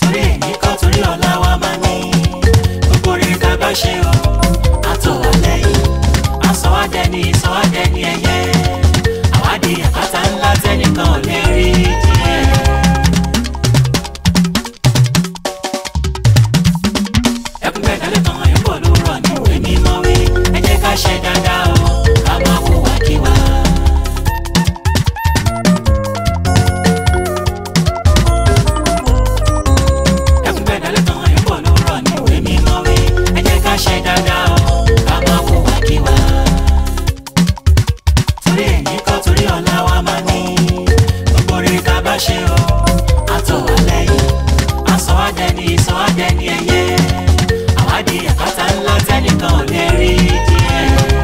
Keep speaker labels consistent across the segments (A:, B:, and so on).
A: torí èyí kọ́ torí ọ̀la wa máa ní gbogbo rere tá a bá ṣe o àtọ̀ wà lẹ́yìn àsọ̀wádẹ́ni ìsọ̀wádẹ́ni ẹ̀yẹ àwádìí àpáta ńlá tẹ́nìkan ò lè rí díẹ̀. ẹkún bẹ́ẹ̀ dálé kan àyàn bọ̀ ló rọ̀ ní ìwé mímọ́ wí ẹ jẹ́ ká ṣe dáadáa o ká má hùwà kíwà. ẹkún bẹ́ẹ̀ dálé kan àyàn bọ̀ ló rọ̀ ní ìwé mímọ́ wí ẹ jẹ́ ká ṣe dáadáa o ká má hùwà kíwà. torí èyí kọ́ torí ọ̀la wa máa ní gbogbo rere ká bá ṣe o àtọ̀ wà lẹ́yìn àsọ̀wádẹ́ni ìsọ̀wádẹ́ni ẹ̀yẹ àwádìí àpáta ńlá tẹ́nìkan ò lè rí díẹ̀.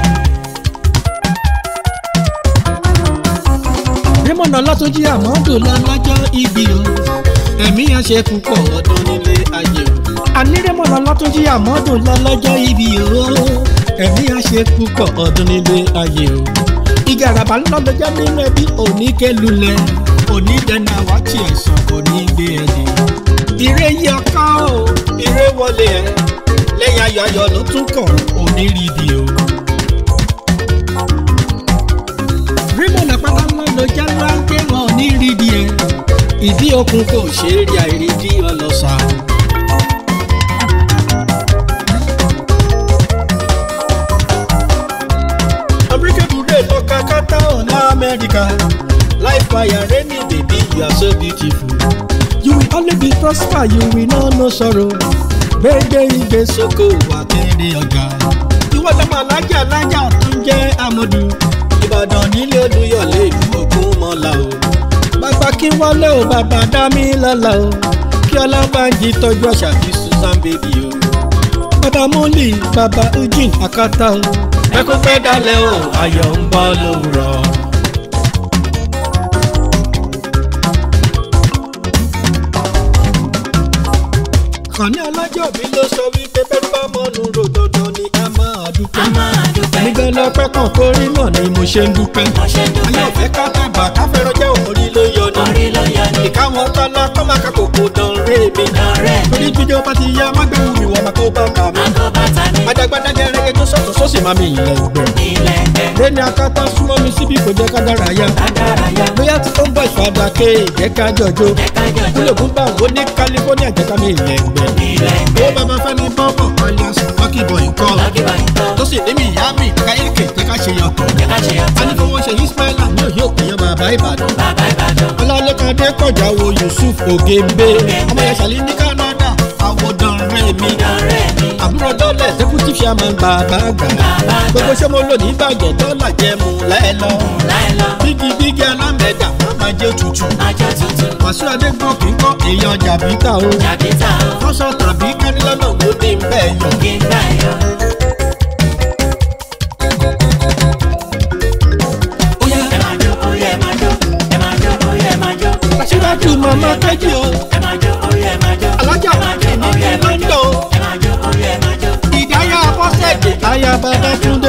B: Raymond Ọlátúnjí Àmọ́dù lọ́lọ́jọ́ ibi o ẹ̀mí yẹn ṣe púpọ̀ ọdún nílé ayé o. àní Raymond Ọlátúnjí Àmọ́dù lọ́lọ́jọ́ ibi o ẹ̀mí yẹn ṣe púpọ̀ ọdún nílé ayé o. ìgàràbà ńlọ́lọ́jọ́ nínú ẹbí oníkẹ́lulẹ̀ onídẹ̀ẹ́nà wáṣí ẹ̀sán kò ní gbé ẹ̀dì. ire yí ọkọ o ire wọlé ẹ lẹ́yìn ayọ̀ ayọ̀ ló tún kàn onírìbì o. Raymond àpáta ńlá ló jẹ́ láńké wọn ní rídìí ẹ̀ ìdí okun kò ṣe é rí àìrídí ọlọ́sà. Unbreakable rẹ̀ lọ kakata ọ̀la Amẹ́ríkà life fire rainy baby you are so beautiful. You will only be prosper you will know no sorrow. Gbégbé igbe sóko wà kéde ọjà. Ìwọ lọ́mọ alájà alájà tó ń jẹ́ Amadu. Ìbàdàn nílé Olúyọ̀lé ìlú Ògún mọ́lá o. Bàbá kí wọlé o, bàbá dá mi lọ́la o. Kí Ọlábànjí tọ́jú àṣà bí Susan baby o. Bàbá Múlì, bàbá Eugene Akata o. Ẹkún pẹ́ dalẹ̀ o, ayọ̀ ń bọ́ lówùrọ̀. Kàní alájọ́ mi ló sọ wípé bẹ́ẹ̀ bá mọ́nu rò dandan ni a máa dúpẹ́.
A: a máa dúpẹ́
B: Nígbà lọ́pẹ́ kan kórí náà ni mo ṣe ń dúpẹ́.
A: mo ṣe ń
B: Ayé
A: dúpẹ́
B: ọ̀fẹ́ ká tàbà ká fẹ́ràn jẹ́ orí ló yọ ní.
A: orí ló yọ ní
B: Ìkáwọn tọ́lá kọ́ máa ka kòkó dán ré mi.
A: lọ́rẹ́ mi
B: Torí jíjọ bá ti yá mágbẹ́wò mi wọ́n máa kó bá kà mí.
A: àgọ́ bàtà mi
B: Adágbádá gẹ́gẹ́ tó sọ̀tún sósì máa mi ilẹ̀ ìgbẹ́.
A: ilẹ̀ ẹgbẹ́
B: Lẹ́ni akátá súnmọ́ mi síbí kò jẹ́ ká dára yá.
A: adaraya
B: Bóyá tí ó ń bọ̀ ìfàdà ké jẹ́ ká jọjọ́.
A: ẹ̀ka jọjọ
B: Kúlòkún bá wo ní California jẹ́ ká mi ilẹ̀ ìgbẹ́.
A: ilẹ̀
B: Owó
A: ẹgbẹ́
B: bàbá Fẹ́mi bọ́bọ̀ alias Lucky Boy nǹkan.
A: lọ́gìbà ìtọ́
B: Tó sì ní mi ìyá mi káyéèké jẹ́ ká ṣe yọ̀tọ̀.
A: ẹ̀ka ṣe
B: A ní
A: ọ̀tọ̀
B: fowó ṣe Ismaila ní òye òkèèyàn bàbá Ìbàdàn.
A: bàbá Ìbàdàn
B: Ọlálẹ́kadé kọjá wo Yusuf Ogembe. Ọmọ yẹn ṣàlí ní Canada. Àwòdàn rẹ̀ mi.
A: lọ́rẹ́ mi
B: Àbúrò dọ́lẹ̀ deputy chairman bàbá àgbà.
A: bàbá
B: Gbogbo ṣé mo lò ní ìbàjẹ́ dọ́là jẹ́ mu lẹ́lọ.
A: láì lọ
B: Bígi bígi alámẹ̀dà má máa jẹ́ òtútù.
A: àjọ tuntun
B: Wàsíù Adégbò kì í kọ́ èèyàn jàbítà o.
A: jàbítà o
B: Fọ́sọ̀ tàbí kánilọ́nà ló dé ń bẹ́ẹ̀ yọ.
A: kí n gbà yọ.
B: Óyá
A: ẹ máa jó oyè ẹ máa jó ẹ máa jó oyè ẹ máa jó
B: aṣíwájú màmá kẹ́jì o.
A: ẹ máa jó oyè ẹ máa jó
B: Alájà
A: ẹ máa jó
B: ní
A: oyè ẹ máa jó
B: London o.
A: ẹ máa jó oyè ẹ máa jó
B: Ìdáyà Bọ́sẹ̀dé. Aya bàbá Túndé.